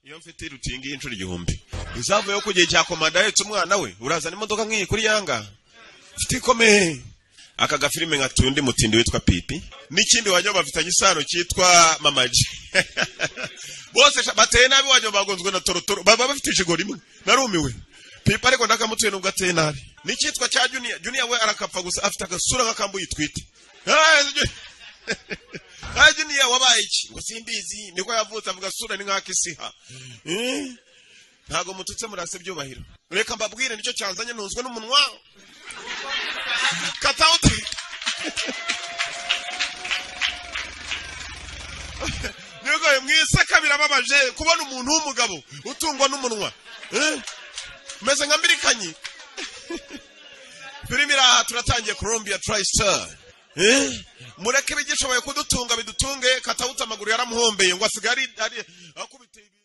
iyo mfite irutingi y'inshuro igihumbi izavuyeho ku gihe cya komanda ahetse umwana we urazana imodoka nk'iyi kuri yanga mfite ikomeye aka gafilime nka tundi mutindi witwa pipi n'ikindi wagira bafitanye isano cyitwa mamaji bose sha- bateye nabi wagira bagonzwe na torotoro baba bafite ijigo rimwe narumiwe pipi ariko ndakamutuye nubwo ateye nabi n'icyitwa cya juniya juniya we arakapfa gusa afite agasura nk'akambuye itwite ntajya niya wabaye iki ngo simbizi niko yavutse avuga sura ni nk'akisiha ntabwo mututse murase byubahiro reka mbabwire nicyo cyanzanye ntunzwe n'umunwa kata uti ntibigoye mu isaka birababaje kubona umuntu w'umugabo utungwa n'umunwa Eh? umeze nka mbirikanyi filime iri aha turatangiye Columbia Tristar Eh? mureke bigishoboye kudutunga bidutunge katawuta amaguru yaramuhombeye ngo asigare ari akubite ibi-